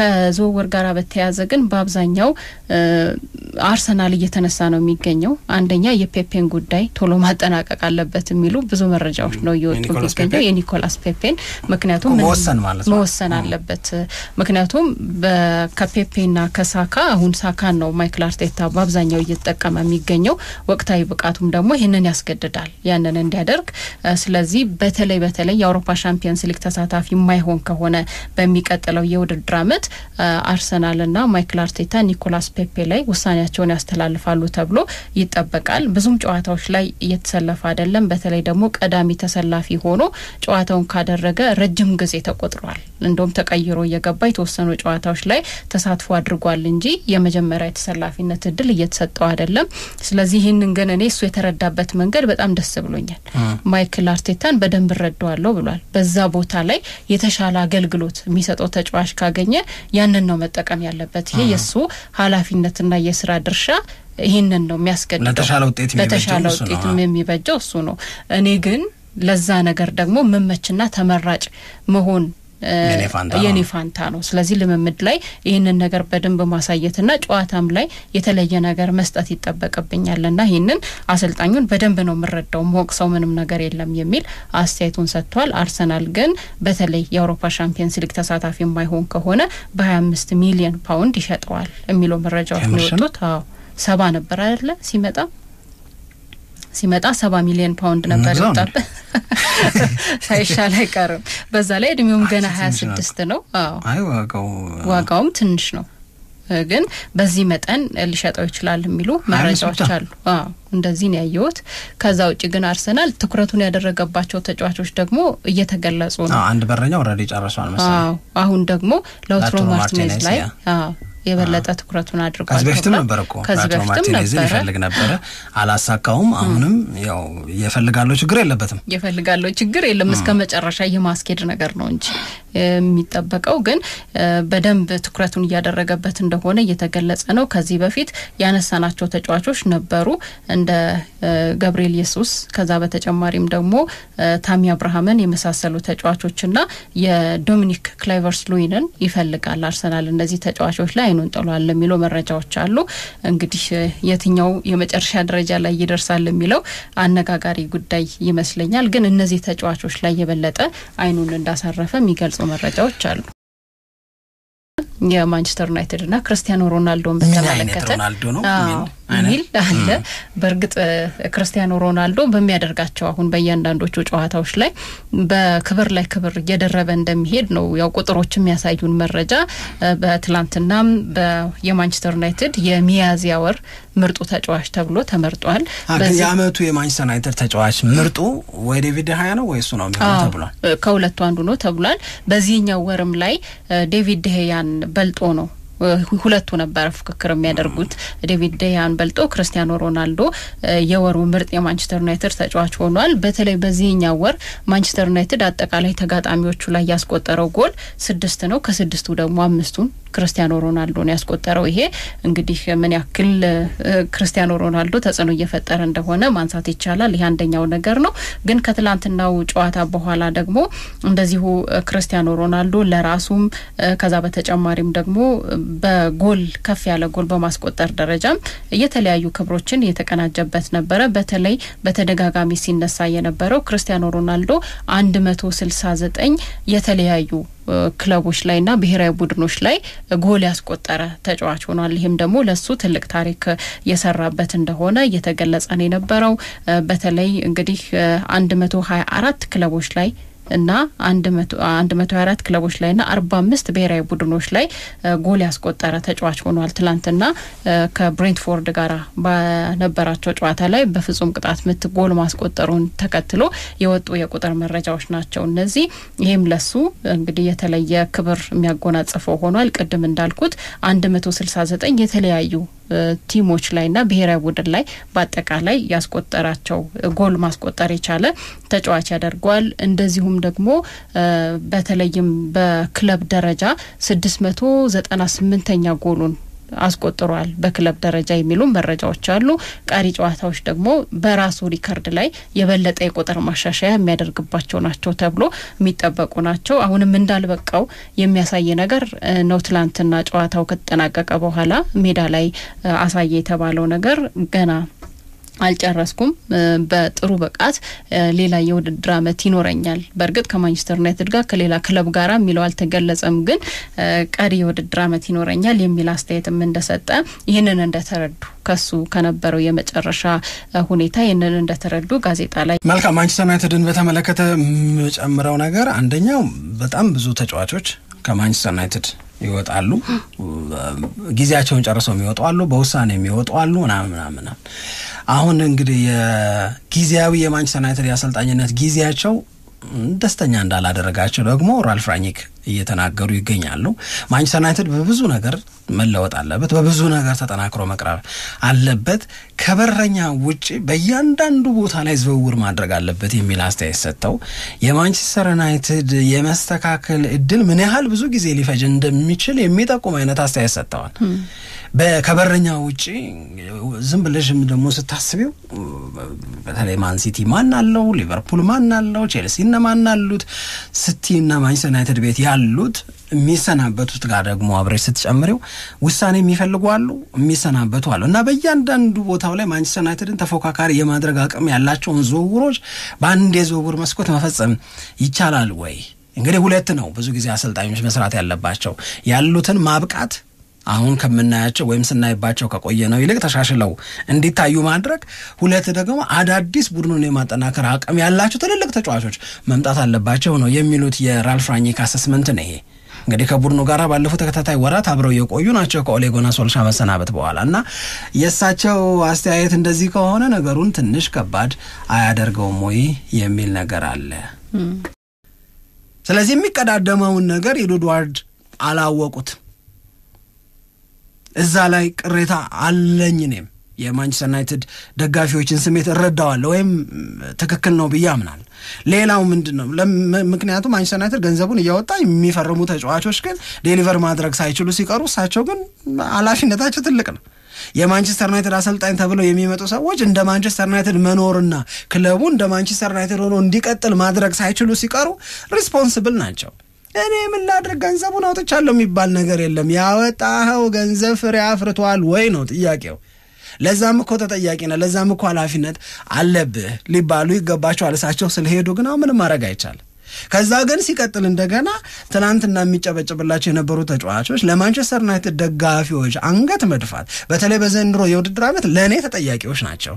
ከዝውውር ጋር በተያያዘ ግን በአብዛኛው አርሰናል እየተነሳ ነው የሚገኘው። አንደኛ የፔፔን ጉዳይ ቶሎ ማጠናቀቅ አለበት የሚሉ ብዙ መረጃዎች ነው እየወጡ የሚገኘው የኒኮላስ ፔፔን ምክንያቱም መወሰን ማለት ነው መወሰን አለበት። ምክንያቱም ከፔፔና ከሳካ አሁን ሳካን ነው ማይክል አርቴታ በአብዛኛው እየተጠቀመ የሚገኘው ወቅታዊ ብቃቱም ደግሞ ይህንን ያስገድዳል ያንን እንዲያደርግ። ስለዚህ በተለይ በተለይ የአውሮፓ ሻምፒየንስ ሊግ ተሳታፊ የማይሆን ከሆነ በሚቀጥለው የውድድር አመት አርሰናልና ማይክል አርቴታ ኒኮላስ ፔፔ ላይ ውሳኔያቸውን ያስተላልፋሉ ተብሎ ይጠበቃል። ብዙም ጨዋታዎች ላይ እየተሰለፈ አይደለም። በተለይ ደግሞ ቀዳሚ ተሰላፊ ሆኖ ጨዋታውን ካደረገ ረጅም ጊዜ ተቆጥሯል። እንደውም ተቀይሮ እየገባ የተወሰኑ ጨዋታዎች ላይ ተሳትፎ አድርጓል እንጂ የመጀመሪያ የተሰላፊነት እድል እየተሰጠው አይደለም። ስለዚህ ይህንን ግን እኔ እሱ የተረዳበት መንገድ በጣም ደስ ብሎኛል። ማይክል አርቴታን በደንብ እረዳዋለሁ ብሏል። በዛ ቦታ ላይ የተሻለ አገልግሎት የሚሰጠው ተጫዋች ካገኘ ያንን ነው መጠቀም ያለበት። ይሄ የእሱ ኃላፊነትና የስራ ድርሻ ይህንን ነው የሚያስገድደው። ለተሻለ ውጤት ለተሻለ ውጤትም የሚበጀው እሱ ነው። እኔ ግን ለዛ ነገር ደግሞ መመችና ተመራጭ መሆን የኔ ፋንታ ነው። ስለዚህ ልምምድ ላይ ይህንን ነገር በደንብ ማሳየትና ጨዋታም ላይ የተለየ ነገር መስጠት ይጠበቅብኛል ና ይህንን አሰልጣኙን በደንብ ነው የምረዳው ሞቅ ሰው ምንም ነገር የለም የሚል አስተያየቱን ሰጥቷል። አርሰናል ግን በተለይ የአውሮፓ ሻምፒየንስ ሊግ ተሳታፊ የማይሆን ከሆነ በሀያ አምስት ሚሊዮን ፓውንድ ይሸጠዋል የሚለው መረጃዎች ነው የወጡት። አዎ ሰባ ነበር አይደለ ሲመጣ ሲመጣ ሰባ ሚሊዮን ፓውንድ ነበር የወጣበት ሳይሻል አይቀርም። በዛ ላይ እድሜውም ገና ሀያ ስድስት ነው። አይ ዋጋው ዋጋውም ትንሽ ነው፣ ግን በዚህ መጠን ሊሸጠው ይችላል የሚሉ መረጃዎች አሉ። አዎ እንደዚህ ነው ያየሁት። ከዛ ውጭ ግን አርሰናል ትኩረቱን ያደረገባቸው ተጫዋቾች ደግሞ እየተገለጹ ነው። አንድ በረኛ ኦልሬዲ ጨርሷል መሰለኝ። አሁን ደግሞ ላውትሮ ማርቲኔዝ ላይ የበለጠ ትኩረቱን አድርጓል። ከዚህ በፊትም ነበር እኮ ከዚህ በፊትም ማርቲኔዝን ይፈልግ ነበረ፣ አላሳካውም። አሁንም ያው የፈልጋለው ችግር የለበትም የፈልጋለው ችግር የለም እስከ መጨረሻ የማስኬድ ነገር ነው እንጂ የሚጠበቀው ግን በደንብ ትኩረቱን እያደረገበት እንደሆነ እየተገለጸ ነው። ከዚህ በፊት ያነሳናቸው ተጫዋቾች ነበሩ እንደ ገብርኤል ኢየሱስ ከዛ በተጨማሪም ደግሞ ታሚ አብርሃምን የመሳሰሉ ተጫዋቾችና የዶሚኒክ ክላይቨርስ ሉዊንን ይፈልጋል አርሰናል እነዚህ ተጫዋቾች ላይ አይኑን ጥሏል የሚለው መረጃዎች አሉ። እንግዲህ የትኛው የመጨረሻ ደረጃ ላይ ይደርሳል የሚለው አነጋጋሪ ጉዳይ ይመስለኛል። ግን እነዚህ ተጫዋቾች ላይ የበለጠ አይኑን እንዳሳረፈ የሚገልጹ መረጃዎች አሉ። የማንቸስተር ዩናይትድ እና ክርስቲያኖ ሮናልዶን በተመለከተ ሮናልዶ ነው ሚል አለ። በእርግጥ ክርስቲያኖ ሮናልዶ በሚያደርጋቸው አሁን በእያንዳንዶቹ ጨዋታዎች ላይ በክብር ላይ ክብር እየደረበ እንደሚሄድ ነው ያው ቁጥሮች የሚያሳዩን መረጃ። በትላንትናም የማንቸስተር ዩናይትድ የሚያዝያ ወር ምርጡ ተጫዋች ተብሎ ተመርጧል። የአመቱ የማንቸስተር ዩናይትድ ተጫዋች ምርጡ ወይ ዴቪድ ሀያ ነው ወይ እሱ ነው የሚሆነው ተብሏል። ከሁለቱ አንዱ ነው ተብሏል። በዚህኛው ወርም ላይ ዴቪድ ደህያን በልጦ ነው ሁለቱ ነበረ ፉክክር የሚያደርጉት ዴቪድ ደያን በልጦ ክርስቲያኖ ሮናልዶ የወሩ ምርጥ የማንቸስተር ዩናይትድ ተጫዋች ሆኗል። በተለይ በዚህኛው ወር ማንቸስተር ዩናይትድ አጠቃላይ ተጋጣሚዎቹ ላይ ያስቆጠረው ጎል ስድስት ነው። ከስድስቱ ደግሞ አምስቱን ክርስቲያኖ ሮናልዶ ነው ያስቆጠረው። ይሄ እንግዲህ ምን ያክል ክርስቲያኖ ሮናልዶ ተጽዕኖ እየፈጠረ እንደሆነ ማንሳት ይቻላል። ይህ አንደኛው ነገር ነው። ግን ከትላንትናው ጨዋታ በኋላ ደግሞ እንደዚሁ ክርስቲያኖ ሮናልዶ ለራሱም ከዛ በተጨማሪም ደግሞ በጎል ከፍ ያለ ጎል በማስቆጠር ደረጃም የተለያዩ ክብሮችን የተቀናጀበት ነበረ። በተለይ በተደጋጋሚ ሲነሳ የነበረው ክርስቲያኖ ሮናልዶ አንድ መቶ ስልሳ ዘጠኝ የተለያዩ ክለቦች ላይና ብሔራዊ ቡድኖች ላይ ጎል ያስቆጠረ ተጫዋች ሆኗል። ይህም ደግሞ ለሱ ትልቅ ታሪክ የሰራበት እንደሆነ እየተገለጸ ነው የነበረው። በተለይ እንግዲህ አንድ መቶ ሀያ አራት ክለቦች ላይ እና አንድ መቶ ሀያ አራት ክለቦች ላይ ና አርባ አምስት ብሔራዊ ቡድኖች ላይ ጎል ያስቆጠረ ተጫዋች ሆኗል። ትላንትና ከብሬንትፎርድ ጋር በነበራቸው ጨዋታ ላይ በፍጹም ቅጣት ምት ጎል ማስቆጠሩን ተከትሎ የወጡ የቁጥር መረጃዎች ናቸው እነዚህ። ይህም ለሱ እንግዲህ የተለየ ክብር የሚያጎናጽፈው ሆኗል። ቅድም እንዳልኩት አንድ መቶ ስልሳ ዘጠኝ የተለያዩ ቲሞች ላይ ና ብሔራዊ ቡድን ላይ በአጠቃላይ ያስቆጠራቸው ጎል ማስቆጠር የቻለ ተጫዋች ያደርገዋል። እንደዚሁም ደግሞ በተለይም በክለብ ደረጃ ስድስት መቶ ዘጠና ስምንተኛ ጎሉን አስቆጥሯል በክለብ ደረጃ የሚሉ መረጃዎች አሉ። ቀሪ ጨዋታዎች ደግሞ በራሱ ሪከርድ ላይ የበለጠ የቁጥር ማሻሻያ የሚያደርግባቸው ናቸው ተብሎ የሚጠበቁ ናቸው። አሁንም እንዳልበቃው የሚያሳይ ነገር ነው። ትላንትና ጨዋታው ከተጠናቀቀ በኋላ ሜዳ ላይ አሳየ የተባለው ነገር ገና አልጨረስኩም። በጥሩ ብቃት ሌላ የውድድር አመት ይኖረኛል። በእርግጥ ከማንቸስተር ዩናይትድ ጋር ከሌላ ክለብ ጋራ የሚለው አልተገለጸም፣ ግን ቀሪ የውድድር አመት ይኖረኛል የሚል አስተያየትም እንደሰጠ ይህንን እንደተረዱ ከሱ ከነበረው የመጨረሻ ሁኔታ ይህንን እንደተረዱ ጋዜጣ ላይ መልካም። ማንቸስተር ዩናይትድን በተመለከተ የምጨምረው ነገር አንደኛው በጣም ብዙ ተጫዋቾች ከማንቸስተር ዩናይትድ ይወጣሉ። ጊዜያቸውን ጨርሰው የሚወጡ አሉ፣ በውሳኔ የሚወጡ አሉ ምናምን ምናምን። አሁን እንግዲህ የጊዜያዊ የማንቸስተር ዩናይትድ የአሰልጣኝነት ጊዜያቸው ደስተኛ እንዳላደረጋቸው ደግሞ ራልፍ ራኒክ እየተናገሩ ይገኛሉ። ማንቸስተር ዩናይትድ በብዙ ነገር መለወጥ አለበት፣ በብዙ ነገር ተጠናክሮ መቅረብ አለበት፣ ከበረኛ ውጭ በእያንዳንዱ ቦታ ላይ ዝውውር ማድረግ አለበት የሚል አስተያየት ሰጥተው የማንቸስተር ዩናይትድ የመስተካከል እድል ምን ያህል ብዙ ጊዜ ሊፈጅ እንደሚችል የሚጠቁም አይነት አስተያየት ሰጥተዋል። ከበረኛ ውጭ ዝም ብለሽም ደግሞ ስታስቢው በተለይ ማን ሲቲ ማን አለው፣ ሊቨርፑል ማን አለው፣ ቼልሲ እነ ማን አሉት፣ ሲቲ እና ማንቸስተር ዩናይትድ ቤት ያሉት የሚሰናበቱት ጋር ደግሞ አብረሽ ስትጨምሪው ውሳኔ የሚፈልጉ አሉ፣ የሚሰናበቱ አሉ እና በእያንዳንዱ ቦታው ላይ ማንቸስተር ዩናይትድን ተፎካካሪ የማድረግ አቅም ያላቸውን ዝውውሮች በአንድ የዝውውር መስኮት መፈጸም ይቻላል ወይ? እንግዲህ ሁለት ነው ብዙ ጊዜ አሰልጣኞች መስራት ያለባቸው ያሉትን ማብቃት አሁን ከምናያቸው ወይም ስናይባቸው ከቆየ ነው ይልቅ ተሻሽለው እንዲታዩ ማድረግ፣ ሁለት ደግሞ አዳዲስ ቡድኑን የማጠናከር አቅም ያላቸው ትልልቅ ተጫዋቾች መምጣት አለባቸው ነው የሚሉት የራልፍ ራኒክ አሰስመንት ነው ይሄ። እንግዲህ ከቡድኑ ጋር ባለፉት ተከታታይ ወራት አብረው የቆዩ ናቸው ከኦሌ ጉናር ሶልሻ መሰናበት በኋላ እና የእሳቸው አስተያየት እንደዚህ ከሆነ ነገሩን ትንሽ ከባድ አያደርገውም ወይ የሚል ነገር አለ። ስለዚህ የሚቀዳደመውን ነገር ኤድዋርድ አላወቁት እዛ ላይ ቅሬታ አለኝ። እኔም የማንቸስተር ዩናይትድ ደጋፊዎችን ስሜት እረዳዋለሁ ወይም ትክክል ነው ብዬ አምናለሁ። ሌላው ምንድን ነው? ምክንያቱም ማንቸስተር ዩናይትድ ገንዘቡን እያወጣ የሚፈርሙ ተጫዋቾች ግን ዴሊቨር ማድረግ ሳይችሉ ሲቀሩ እሳቸው ግን ኃላፊነታቸው ትልቅ ነው። የማንቸስተር ዩናይትድ አሰልጣኝ ተብለው የሚመጡ ሰዎች እንደ ማንቸስተር ዩናይትድ መኖርና ክለቡ እንደ ማንቸስተር ዩናይትድ ሆኖ እንዲቀጥል ማድረግ ሳይችሉ ሲቀሩ ሪስፖንስብል ናቸው። እኔ ምን ላድርግ ገንዘቡን አውጥቻለሁ የሚባል ነገር የለም። ያወጣኸው ገንዘብ ፍሬ አፍርቷል ወይ ነው ጥያቄው። ለዛም እኮ ተጠያቂ ነህ፣ ለዛም እኮ ኃላፊነት አለብህ ሊባሉ ይገባቸዋል። እሳቸው ስለሄዱ ግን አሁን ምንም ማድረግ አይቻልም። ከዛ ግን ሲቀጥል እንደገና ትናንትና የሚጨበጭብላቸው የነበሩ ተጫዋቾች ለማንቸስተር ዩናይትድ ደጋፊዎች አንገት መድፋት፣ በተለይ በዘንድሮ የውድድር ዓመት ለእኔ ተጠያቂዎች ናቸው።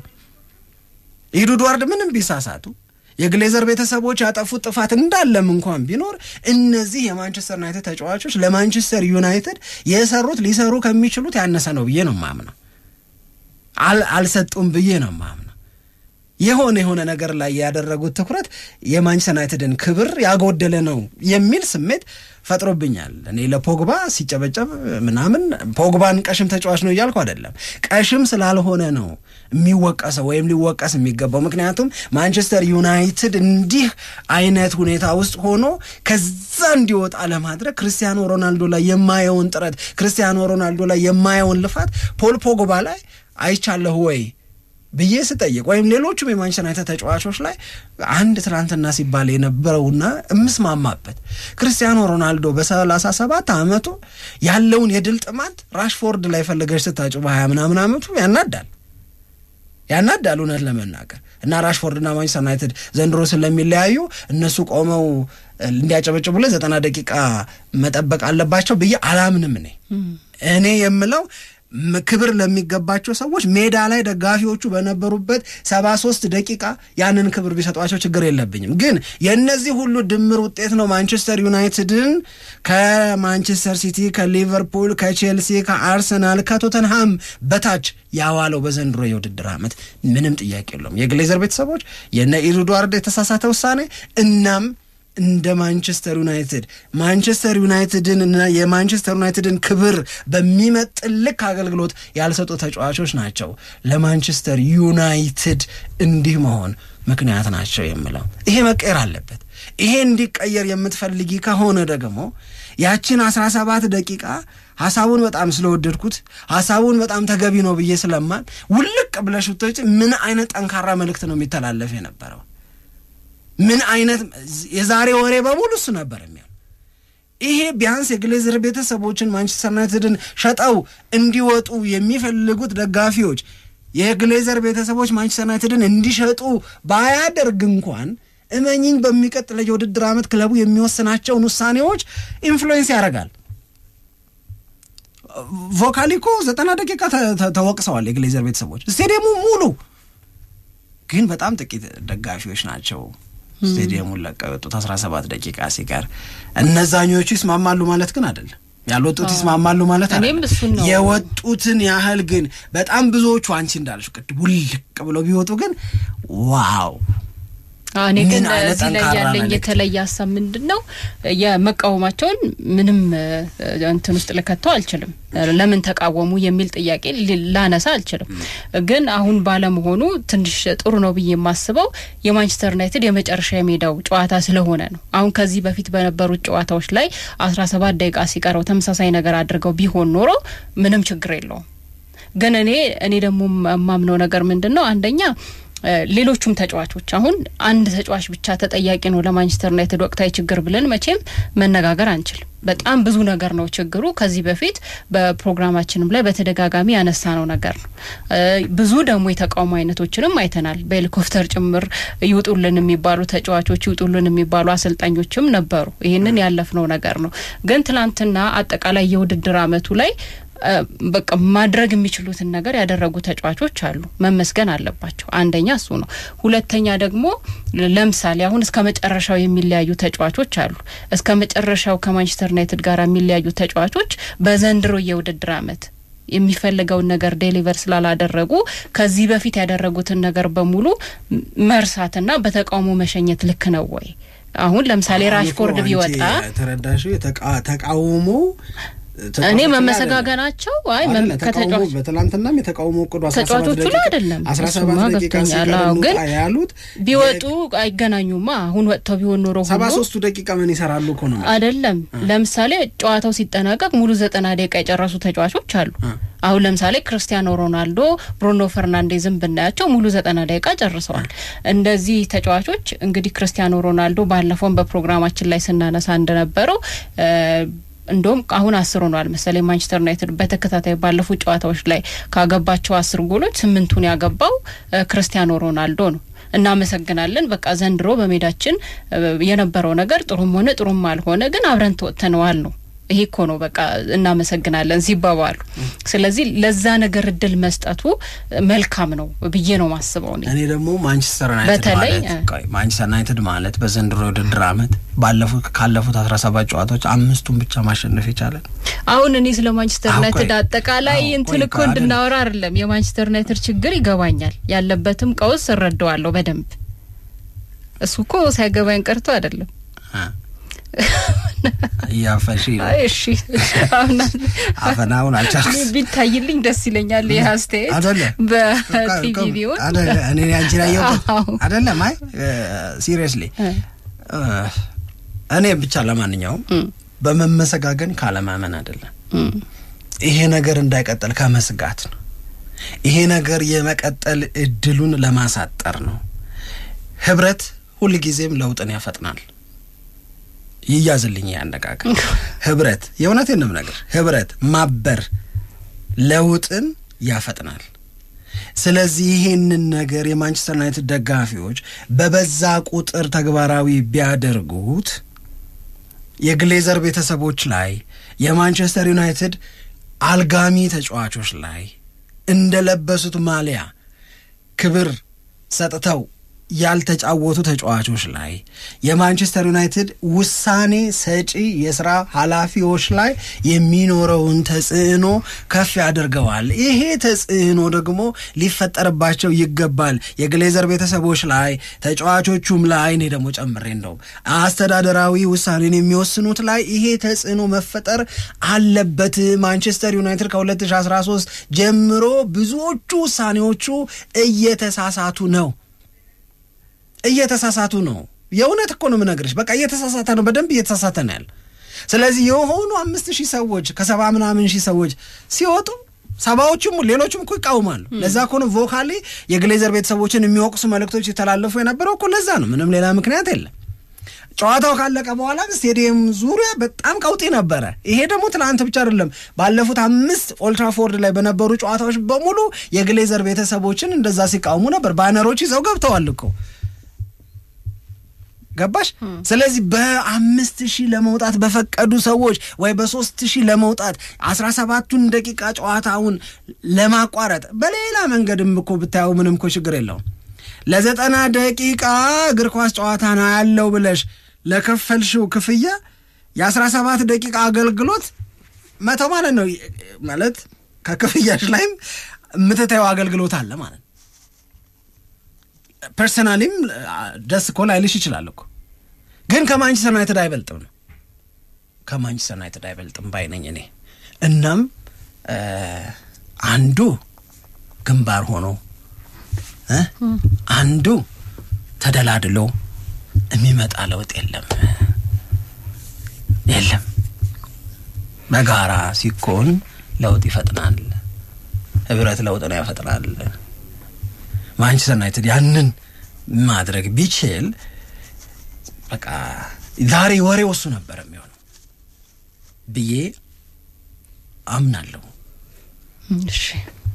ኤድዋርድ ምንም ቢሳሳቱ የግሌዘር ቤተሰቦች ያጠፉት ጥፋት እንዳለም እንኳን ቢኖር እነዚህ የማንቸስተር ዩናይትድ ተጫዋቾች ለማንቸስተር ዩናይትድ የሰሩት ሊሰሩ ከሚችሉት ያነሰ ነው ብዬ ነው ማምነው። አልሰጡም ብዬ ነው ማምነው። የሆነ የሆነ ነገር ላይ ያደረጉት ትኩረት የማንቸስተር ዩናይትድን ክብር ያጎደለ ነው የሚል ስሜት ፈጥሮብኛል። እኔ ለፖግባ ሲጨበጨብ ምናምን ፖግባን ቀሽም ተጫዋች ነው እያልኩ አይደለም። ቀሽም ስላልሆነ ነው የሚወቀሰው ወይም ሊወቀስ የሚገባው። ምክንያቱም ማንቸስተር ዩናይትድ እንዲህ አይነት ሁኔታ ውስጥ ሆኖ ከዛ እንዲወጣ ለማድረግ ክርስቲያኖ ሮናልዶ ላይ የማየውን ጥረት፣ ክርስቲያኖ ሮናልዶ ላይ የማየውን ልፋት ፖል ፖግባ ላይ አይቻለሁ ወይ ብዬ ስጠይቅ ወይም ሌሎቹም የማንቸስተር ዩናይትድ ተጫዋቾች ላይ አንድ ትናንትና ሲባል የነበረውና የምስማማበት ክርስቲያኖ ሮናልዶ በሰላሳ ሰባት ዓመቱ ያለውን የድል ጥማት ራሽፎርድ ላይ ፈለገች ስታጩ በሀያ ምናምን ዓመቱ ያናዳል ያናዳል እውነት ለመናገር እና ራሽፎርድና ማንቸስተር ዩናይትድ ዘንድሮ ስለሚለያዩ እነሱ ቆመው እንዲያጨበጭቡለት ዘጠና ደቂቃ መጠበቅ አለባቸው ብዬ አላምንም። እኔ እኔ የምለው ክብር ለሚገባቸው ሰዎች ሜዳ ላይ ደጋፊዎቹ በነበሩበት ሰባ ሶስት ደቂቃ ያንን ክብር ቢሰጧቸው ችግር የለብኝም። ግን የእነዚህ ሁሉ ድምር ውጤት ነው ማንቸስተር ዩናይትድን ከማንቸስተር ሲቲ፣ ከሊቨርፑል፣ ከቼልሲ፣ ከአርሰናል፣ ከቶተንሃም በታች ያዋለው በዘንድሮ የውድድር ዓመት ምንም ጥያቄ የለውም። የግሌዘር ቤተሰቦች የነ ኤድዋርድ የተሳሳተ ውሳኔ እናም እንደ ማንቸስተር ዩናይትድ ማንቸስተር ዩናይትድን እና የማንቸስተር ዩናይትድን ክብር በሚመጥን ልክ አገልግሎት ያልሰጡ ተጫዋቾች ናቸው ለማንቸስተር ዩናይትድ እንዲህ መሆን ምክንያት ናቸው የምለው። ይሄ መቀየር አለበት። ይሄ እንዲቀየር የምትፈልጊ ከሆነ ደግሞ ያችን አስራ ሰባት ደቂቃ ሀሳቡን በጣም ስለወደድኩት ሀሳቡን በጣም ተገቢ ነው ብዬ ስለማን ውልቅ ብለሽ ብትወጪ ምን አይነት ጠንካራ መልእክት ነው የሚተላለፍ የነበረው? ምን አይነት የዛሬ ወሬ በሙሉ እሱ ነበር የሚሆን። ይሄ ቢያንስ የግሌዘር ቤተሰቦችን ማንቸስተር ዩናይትድን ሸጠው እንዲወጡ የሚፈልጉት ደጋፊዎች የግሌዘር ቤተሰቦች ማንቸስተር ዩናይትድን እንዲሸጡ ባያደርግ እንኳን እመኝኝ በሚቀጥለው የውድድር ዓመት ክለቡ የሚወስናቸውን ውሳኔዎች ኢንፍሉዌንስ ያደርጋል። ቮካሊ እኮ ዘጠና ደቂቃ ተወቅሰዋል የግሌዘር ቤተሰቦች። ስቴዲየሙ ሙሉ ግን በጣም ጥቂት ደጋፊዎች ናቸው ስቴዲየሙን ለቀው የወጡት አስራ ሰባት ደቂቃ ሲቀር። እነዛኞቹ ይስማማሉ ማለት ግን አይደለም። ያልወጡት ይስማማሉ ማለት አይደለም። የወጡትን ያህል ግን በጣም ብዙዎቹ አንቺ እንዳለሽ ቅድም ውልቅ ብለው ቢወጡ ግን ዋው እኔ ግን እዚህ ላይ ያለኝ የተለየ ሀሳብ ምንድን ነው የመቃወማቸውን ምንም እንትን ውስጥ ልከተው አልችልም። ለምን ተቃወሙ የሚል ጥያቄ ላነሳ አልችልም። ግን አሁን ባለመሆኑ ትንሽ ጥሩ ነው ብዬ የማስበው የማንቸስተር ዩናይትድ የመጨረሻ የሜዳው ጨዋታ ስለሆነ ነው። አሁን ከዚህ በፊት በነበሩት ጨዋታዎች ላይ አስራ ሰባት ደቂቃ ሲቀረው ተመሳሳይ ነገር አድርገው ቢሆን ኖሮ ምንም ችግር የለውም። ግን እኔ እኔ ደግሞ የማምነው ነገር ምንድን ነው አንደኛ ሌሎቹም ተጫዋቾች አሁን አንድ ተጫዋች ብቻ ተጠያቂ ነው ለማንቸስተር ዩናይትድ ወቅታዊ ችግር ብለን መቼም መነጋገር አንችልም። በጣም ብዙ ነገር ነው ችግሩ። ከዚህ በፊት በፕሮግራማችንም ላይ በተደጋጋሚ ያነሳ ነው ነገር ነው። ብዙ ደግሞ የተቃውሞ አይነቶችንም አይተናል። በሄሊኮፕተር ጭምር ይውጡልን የሚባሉ ተጫዋቾች፣ ይውጡልን የሚባሉ አሰልጣኞችም ነበሩ። ይህንን ያለፍነው ነገር ነው። ግን ትናንትና አጠቃላይ የውድድር አመቱ ላይ በቃ ማድረግ የሚችሉትን ነገር ያደረጉ ተጫዋቾች አሉ፣ መመስገን አለባቸው። አንደኛ እሱ ነው። ሁለተኛ ደግሞ ለምሳሌ አሁን እስከ መጨረሻው የሚለያዩ ተጫዋቾች አሉ። እስከ መጨረሻው ከማንቸስተር ዩናይትድ ጋር የሚለያዩ ተጫዋቾች በዘንድሮ የውድድር አመት የሚፈልገውን ነገር ዴሊቨር ስላላደረጉ ከዚህ በፊት ያደረጉትን ነገር በሙሉ መርሳትና በተቃውሞ መሸኘት ልክ ነው ወይ? አሁን ለምሳሌ ራሽፎርድ ቢወጣ ተረዳሽ ተቃውሞ እኔ መመሰጋገናቸው አይ ከተጫዋች በትናንትናም የተቃውሞ እቅዱ ተጫዋቾቹ ላይ አይደለም አስራ ሰባት ደቂቃ ግን ያሉት ቢወጡ አይገናኙማ። አሁን ወጥተው ቢሆን ኖሮ ሰባ ሶስቱ ደቂቃ ምን ይሰራሉ እኮ ነው አይደለም። ለምሳሌ ጨዋታው ሲጠናቀቅ ሙሉ ዘጠና ደቂቃ የጨረሱ ተጫዋቾች አሉ። አሁን ለምሳሌ ክርስቲያኖ ሮናልዶ፣ ብሩኖ ፈርናንዴዝም ብናያቸው ሙሉ ዘጠና ደቂቃ ጨርሰዋል። እንደዚህ ተጫዋቾች እንግዲህ ክርስቲያኖ ሮናልዶ ባለፈውን በፕሮግራማችን ላይ ስናነሳ እንደነበረው እንደውም አሁን አስር ሆኗል መሰለኝ ማንቸስተር ዩናይትድ በተከታታይ ባለፉት ጨዋታዎች ላይ ካገባቸው አስር ጎሎች ስምንቱን ያገባው ክርስቲያኖ ሮናልዶ ነው። እናመሰግናለን። በቃ ዘንድሮ በሜዳችን የነበረው ነገር ጥሩም ሆነ ጥሩም አልሆነ ግን አብረን ተወጥተነዋል ነው። ይሄ እኮ ነው በቃ እናመሰግናለን ሲባባሉ። ስለዚህ ለዛ ነገር እድል መስጠቱ መልካም ነው ብዬ ነው ማስበው። እኔ ደግሞ ማንቸስተር ዩናይትድ በተለይ ማለት ማንቸስተር ዩናይትድ ማለት በዘንድሮ የውድድር አመት ባለፉት ካለፉት አስራ ሰባት ጨዋታዎች አምስቱን ብቻ ማሸነፍ የቻለ አሁን እኔ ስለ ማንቸስተር ዩናይትድ አጠቃላይ እንትን እኮ እንድናወራ አይደለም። የማንቸስተር ዩናይትድ ችግር ይገባኛል፣ ያለበትም ቀውስ እረዳዋለሁ በደንብ እሱ እኮ ሳይገባኝ ቀርቶ አይደለም እያፈሽ እሺ አፈናውን አልቻልኩም። ቢታይልኝ ደስ ይለኛል። ይህ አስተያየት በቲቪ ቢሆን እኔ አንቺን ያየሁት አይደለም። አይ ሲሪየስሊ እኔ ብቻ ለማንኛውም በመመሰጋገን ካለማመን አይደለም። ይሄ ነገር እንዳይቀጥል ከመስጋት ነው። ይሄ ነገር የመቀጠል እድሉን ለማሳጠር ነው። ህብረት ሁልጊዜም ለውጥን ያፈጥናል። ይያዝልኝ ያነጋገር ህብረት የእውነቴንም ነገር ህብረት ማበር ለውጥን ያፈጥናል። ስለዚህ ይሄንን ነገር የማንቸስተር ዩናይትድ ደጋፊዎች በበዛ ቁጥር ተግባራዊ ቢያደርጉት የግሌዘር ቤተሰቦች ላይ የማንቸስተር ዩናይትድ አልጋሚ ተጫዋቾች ላይ እንደለበሱት ማሊያ ክብር ሰጥተው ያልተጫወቱ ተጫዋቾች ላይ የማንቸስተር ዩናይትድ ውሳኔ ሰጪ የስራ ኃላፊዎች ላይ የሚኖረውን ተጽዕኖ ከፍ ያደርገዋል። ይሄ ተጽዕኖ ደግሞ ሊፈጠርባቸው ይገባል። የግሌዘር ቤተሰቦች ላይ፣ ተጫዋቾቹም ላይ እኔ ደግሞ ጨምሬ እንደውም አስተዳደራዊ ውሳኔን የሚወስኑት ላይ ይሄ ተጽዕኖ መፈጠር አለበት። ማንቸስተር ዩናይትድ ከ2013 ጀምሮ ብዙዎቹ ውሳኔዎቹ እየተሳሳቱ ነው እየተሳሳቱ ነው። የእውነት እኮ ነው የምነግርሽ። በቃ እየተሳሳተ ነው፣ በደንብ እየተሳሳተ ነው ያለ ስለዚህ የሆኑ አምስት ሺህ ሰዎች ከሰባ ምናምን ሺህ ሰዎች ሲወጡ ሰባዎቹም ሌሎቹም እኮ ይቃወማሉ። ለዛ እኮ ነው ቮካሊ የግሌዘር ቤተሰቦችን የሚወቅሱ መልእክቶች የተላለፉ የነበረው እኮ ለዛ ነው። ምንም ሌላ ምክንያት የለም። ጨዋታው ካለቀ በኋላ ስቴዲየም ዙሪያ በጣም ቀውጢ ነበረ። ይሄ ደግሞ ትናንት ብቻ አይደለም፣ ባለፉት አምስት ኦልትራፎርድ ላይ በነበሩ ጨዋታዎች በሙሉ የግሌዘር ቤተሰቦችን እንደዛ ሲቃወሙ ነበር። ባነሮች ይዘው ገብተዋል እኮ ገባሽ? ስለዚህ በአምስት ሺህ ለመውጣት በፈቀዱ ሰዎች ወይ በሶስት ሺህ ለመውጣት አስራ ሰባቱን ደቂቃ ጨዋታውን ለማቋረጥ በሌላ መንገድም እኮ ብታየው ምንም እኮ ችግር የለውም። ለዘጠና ደቂቃ እግር ኳስ ጨዋታ ነው ያለው ብለሽ ለከፈልሽው ክፍያ የአስራ ሰባት ደቂቃ አገልግሎት መተው ማለት ነው። ማለት ከክፍያሽ ላይም የምትታየው አገልግሎት አለ ማለት ነው። ፐርሰናሊም ደስ እኮ ላይልሽ ይችላል እኮ ግን ከማንቸስተር ዩናይትድ አይበልጥም ነው ከማንቸስተር ዩናይትድ አይበልጥም ባይነኝ እኔ። እናም አንዱ ግንባር ሆኖ አንዱ ተደላድሎ የሚመጣ ለውጥ የለም የለም። በጋራ ሲኮን ለውጥ ይፈጥናል። ህብረት ለውጥ ነው ያፈጥናል። ማንቸስተር ዩናይትድ ያንን ማድረግ ቢችል በቃ ዛሬ ወሬው እሱ ነበር የሚሆነው ብዬ አምናለሁ። እሺ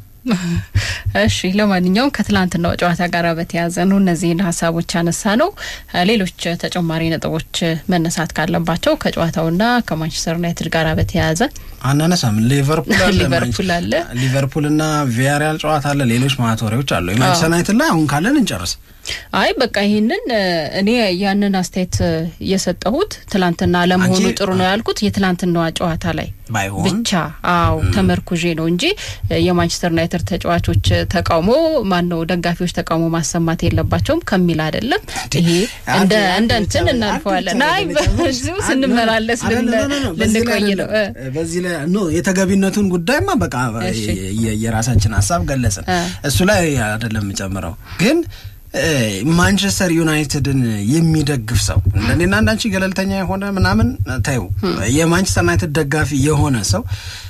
እሺ ለማንኛውም ከትላንትናው ጨዋታ ጋር በተያያዘ ነው እነዚህን ሀሳቦች ያነሳ ነው። ሌሎች ተጨማሪ ነጥቦች መነሳት ካለባቸው ከጨዋታውና ከማንቸስተር ዩናይትድ ጋር በተያያዘ አናነሳም። ሊቨርፑል አለ ሊቨርፑል አለ ሊቨርፑልና ቪያሪያል ጨዋታ አለ። ሌሎች ማቶሪዎች አሉ። የማንቸስተር ዩናይትድ ላይ አሁን ካለን እንጨርስ። አይ በቃ ይህንን እኔ ያንን አስተያየት የሰጠሁት ትላንትና ለመሆኑ ጥሩ ነው ያልኩት የትላንትናዋ ጨዋታ ላይ ባይሆን ብቻ አዎ ተመርኩዤ ነው እንጂ የማንቸስተር ዩናይትድ ተጫዋቾች ተቃውሞ ማን ነው ደጋፊዎች ተቃውሞ ማሰማት የለባቸውም ከሚል አይደለም። ይሄ እንደ እንደ እንትን እናልፈዋለን። አይ በዚሁ ስንመላለስ ልንቆይ ነው። በዚህ ላይ ኖ የተገቢነቱን ጉዳይማ በቃ የራሳችን ሀሳብ ገለጽን። እሱ ላይ አይደለም የምጨምረው ግን ማንቸስተር ዩናይትድን የሚደግፍ ሰው እንደኔና እንዳንቺ ገለልተኛ የሆነ ምናምን ታዩ የማንቸስተር ዩናይትድ ደጋፊ የሆነ ሰው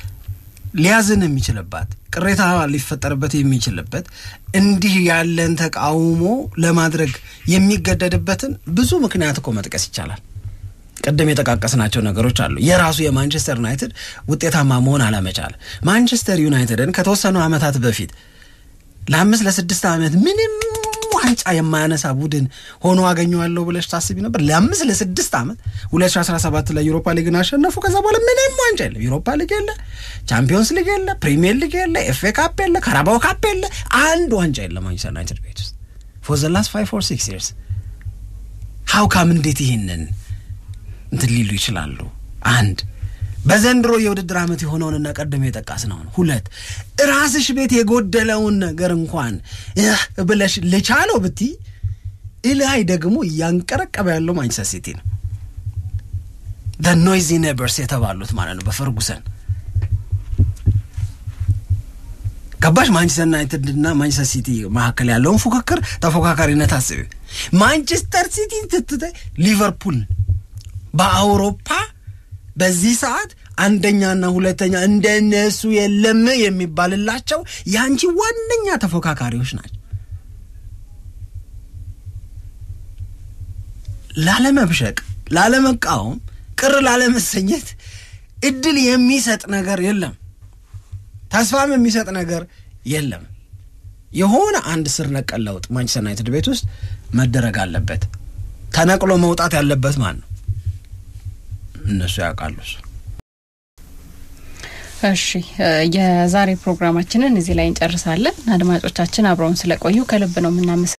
ሊያዝን የሚችልባት ቅሬታ ሊፈጠርበት የሚችልበት እንዲህ ያለን ተቃውሞ ለማድረግ የሚገደድበትን ብዙ ምክንያት እኮ መጥቀስ ይቻላል። ቅድም የጠቃቀስናቸው ነገሮች አሉ። የራሱ የማንቸስተር ዩናይትድ ውጤታማ መሆን አለመቻል ማንቸስተር ዩናይትድን ከተወሰኑ ዓመታት በፊት ለአምስት ለስድስት ዓመት ምንም ዋንጫ የማያነሳ ቡድን ሆኖ አገኘዋለሁ ብለሽ ታስቢ ነበር? ለአምስት ለስድስት ዓመት 2017 ላይ ዩሮፓ ሊግን አሸነፉ። ከዛ በኋላ ምንም ዋንጫ የለ። ዩሮፓ ሊግ የለ፣ ቻምፒዮንስ ሊግ የለ፣ ፕሪሚየር ሊግ የለ፣ ኤፍ ኤ ካፕ የለ፣ ካራባው ካፕ የለ፣ አንድ ዋንጫ የለ ማንቸስተር ዩናይትድ ቤት ውስጥ ፎር ዘ ላስት ፋይቭ ኦር ሲክስ ይርስ ሀው ካም እንዴት ይህንን እንትን ሊሉ ይችላሉ? አንድ በዘንድሮ የውድድር ዓመት የሆነውንና ቀደም የጠቀስነውን፣ ሁለት ራስሽ ቤት የጎደለውን ነገር እንኳን ብለሽ ልቻለው ብቲ እላይ ደግሞ እያንቀረቀበ ያለው ማንቸስተር ሲቲ ነው። ደ ኖይዚ ኔበርስ የተባሉት ማለት ነው በፈርጉሰን ገባሽ? ማንቸስተር ዩናይትድ እና ማንቸስተር ሲቲ መካከል ያለውን ፉክክር ተፎካካሪነት አስቢ። ማንቸስተር ሲቲ ስትታይ ሊቨርፑል በአውሮፓ በዚህ ሰዓት አንደኛና ሁለተኛ እንደነሱ የለም የሚባልላቸው የአንቺ ዋነኛ ተፎካካሪዎች ናቸው። ላለመብሸቅ፣ ላለመቃወም፣ ቅር ላለመሰኘት እድል የሚሰጥ ነገር የለም። ተስፋም የሚሰጥ ነገር የለም። የሆነ አንድ ስር ነቀል ለውጥ ማንቸስተር ዩናይትድ ቤት ውስጥ መደረግ አለበት። ተነቅሎ መውጣት ያለበት ማን ነው? እነሱ ያውቃሉ። እሺ የዛሬ ፕሮግራማችንን እዚህ ላይ እንጨርሳለን። አድማጮቻችን አብረውን ስለቆዩ ከልብ ነው የምናመሰ